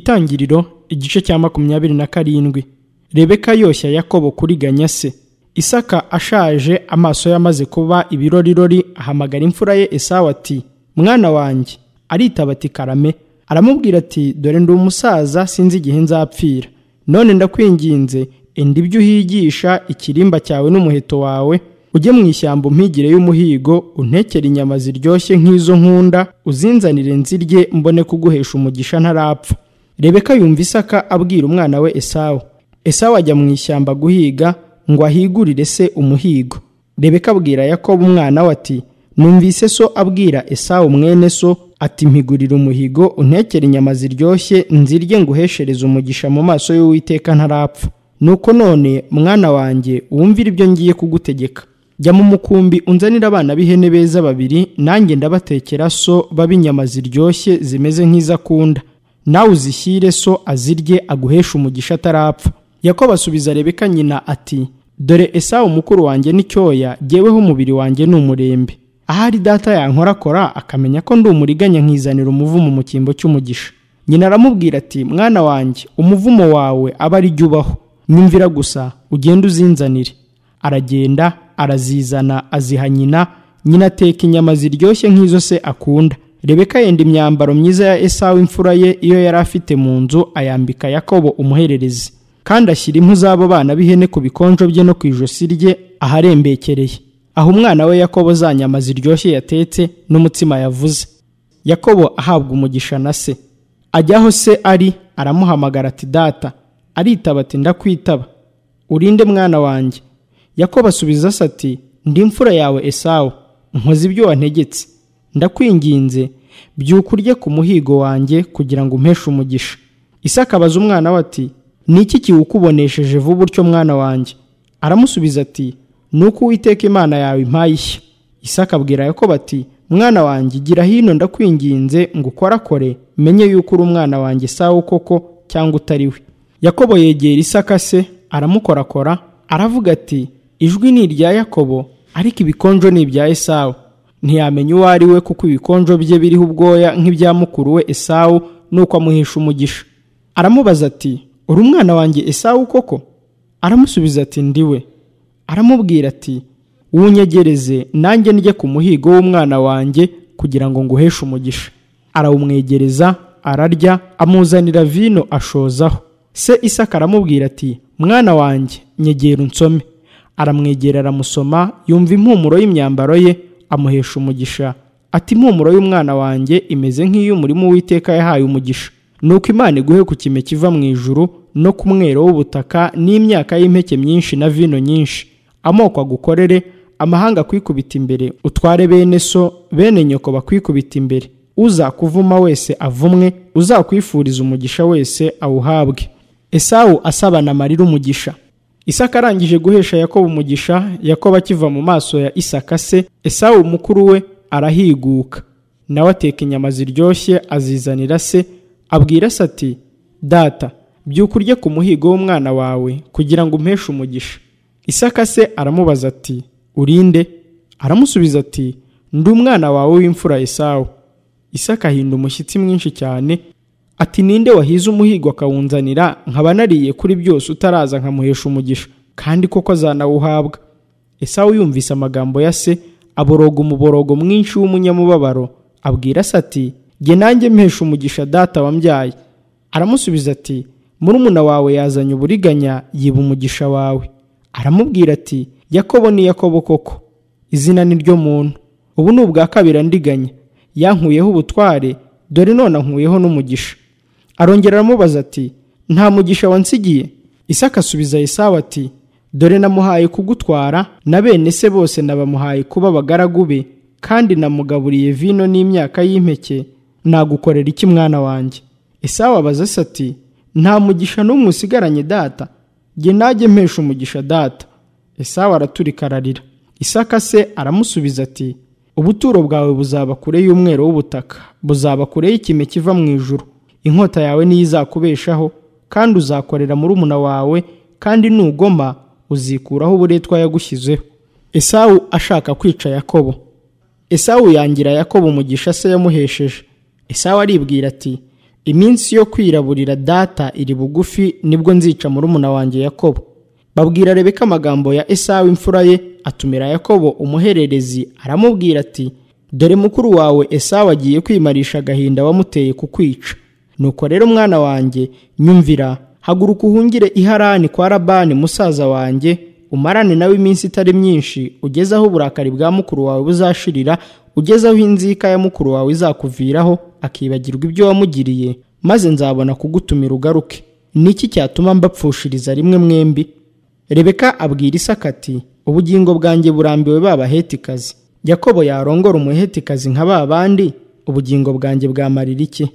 itangiriro igice cya makumyabiri na karindwi rebeka yoshya yakobo kuri ganyase isaka ashaje amaso yamaze kuba ibirorirori ahamagara imfura ye esawu ati mwana wanjye aritaba ati karame aramubwira ati dore ndi umusaza sinzi igihe nzapfira none ndakwinginze enda ibyo uhigisha ikirimba cyawe n'umuheto wawe ujye mu ishyamba umpigire y'umuhigo untekere inyama ziryoshye nk'izo nkunda uzinzanire nzirye mbone kuguhesha umugisha ntarapfa rebeka yumva isaka abwira umwana we esawu esawu ajya mu ishyamba guhiga ngo ahigurire se umuhigo rebeka abwira yakobo umwana we ati numvise so abwira esawu mwene so ati mpigurire umuhigo untekere inyama ziryoshye nzirye nguheshereze umugisha mu maso y'uwiteka ntarapfa nuko none mwana wanjye wumvire ibyo ngiye kugutegeka jya mu mukumbi unzanire abana b'ihene beza babiri nanjye ndabatekera so babe inyama ziryoshye zimeze nk'izo akunda nawe uzishyire so azirye aguheshe umugisha atarapfa yakobo asubiza rebeka nyina ati dore esawu mukuru wanjye n'icyoya jyeweho umubiri wanjye ni umurembe ahari data yankorakora akamenya ko ndi umuriganya nkizanira umuvumo mu cyimbo cy'umugisha nyina aramubwira ati mwana wanjye umuvumo wawe aba ari jya ubaho nyumvira gusa ugende uzinzanire aragenda arazizana aziha nyina nyina ateka inyama ziryoshye nk'izo se akunda rebeka yenda imyambaro myiza ya esawu imfura ye iyo yari afite mu nzu ayambika yakobo umuhererezi kandi ashyira impu z'abo bana b'ihene ku bikonjo bye no ku ijosi rye aharembekereye aho umwana we yakobo za nyama ziryoshye yatetse n'umutsima yavuze yakobo ahabwa umugisha na se ajya aho se ari aramuhamagara ati data aritaba ati ndakwitaba urinde mwana wanjye yakobo asubiza se ati ndi imfura yawe esawu nkoze ibyo wantegetse ndakwinginze byuka urye ku muhigo wanjye kugira ngo umpeshe umugisha isaka abaza umwana we ati ni iki kiwukubonesheje vuba utyo mwana wanjye aramusubiza ati ni uko uwiteka imana yawe impaye ishya isaka abwira yakobo ati mwana wanjye gira hino ndakwinginze ngo ukorakore menye yuko uri umwana wanjye esawu koko cyangwa utari we yakobo yegera isaka se aramukorakora aravuga ati ijwi ni irya yakobo ariko ibikonjo ni ibya esawu ntiyamenya uwo ari we kuko ibikonjo bye biriho ubwoya nk'ibya mukuru we esawu nuko amuhisha umugisha aramubaza ati uri umwana wanjye esawu koko aramusubiza ati ndi we aramubwira ati wunyegereze nanjye njye ku muhigo w'umwana wanjye kugira ngo nguheshe umugisha arawumwegereza ararya amuzanira vino ashozaho se isaka aramubwira ati mwana wanjye nyegera unsome aramwegera aramusoma yumva impumuro y'imyambaro ye amuhesha umugisha ati impumuro y'umwana wanjye imeze nk'iy'umurimo w'iteka yahaye umugisha nuko imana iguhe ku kime kiva mu ijuru no ku mwero w'ubutaka n'imyaka y'impeke myinshi na vino nyinshi amoko agukorere amahanga akwikubita imbere utware bene so bene nyoko bakwikubita imbere uzakuvuma wese avumwe uzakwifuriza umugisha wese awuhabwe esawu asabana amarira umugisha isaka arangije guhesha yakobo umugisha yakobo akiva mu maso ya isaka se esawu mukuru we arahiguka nawe ateka inyama ziryoshye azizanira se abwira se ati data byuka urye ku muhigo w'umwana wawe kugira ngo umpeshe umugisha isaka se aramubaza ati urinde aramusubiza ati ndi umwana wawe w'imfura esawu isaka ahinda umushyitsi mwinshi cyane ati ninde wahize umuhigo akawunzanira nkaba nariye kuri byose utaraza nkamuhesha umugisha kandi koko azanawuhabwa esawu yumvise amagambo ya se aboroga umuborogo mwinshi w'umunyamubabaro abwira se ati jye nanjye mpesha umugisha data wambyaye aramusubiza ati murumuna wawe yazanye uburiganya yiba umugisha wawe aramubwira ati yakobo ni yakobo koko izina ni ryo muntu ubu ni ubwa kabiri andiganya yankuyeho ubutware dore none ankuyeho n'umugisha arongera aramubaza ati nta mugisha wansigiye isaka asubiza esawu ati dore namuhaye kugutwara na bene se bose nabamuhaye kuba abagaragu be kandi namugaburiye vino n'imyaka y'impeke nagukorera iki mwana wanjye esawu abaza se ati nta mugisha n'umwe usigaranye data jye najye mpesha umugisha data esawu araturika ararira isaka se aramusubiza ati ubuturo bwawe buzaba kure y'umweru w'ubutaka buzaba kure y'ikime kiva mu ijuru inkota yawe niyo izakubeshaho kandi uzakorera murumuna wawe kandi nugoma uzikuraho uburetwa yagushyizeho esawu ashaka kwica yakobo esawu yangira yakobo umugisha se yamuhesheje esawu aribwira ati iminsi yo kwiraburira data iri bugufi nibwo nzica murumuna wanjye yakobo babwira rebeka amagambo ya esawu imfura ye atumira yakobo umuhererezi aramubwira ati dore mukuru wawe esawu agiye kwimarisha agahinda wamuteye kukwica nuko rero mwana wanjye nyumvira haguruka uhungire iharani kwa rabani musaza wanjye umarane nawe iminsi itari myinshi ugeze aho uburakari bwa mukuru wawe buzashirira ugeze aho inzika ya mukuru wawe izakuviraho akibagirwa ibyo wamugiriye maze nzabona kugutumira ugaruke niki cyatuma mbapfushiriza rimwe mwembi rebeka abwira isaka ati ubugingo bwanjye burambiwe babahetikazi yakobo yarongora umuhetikazi nka ba bandi ubugingo bwanjye bwamarira iki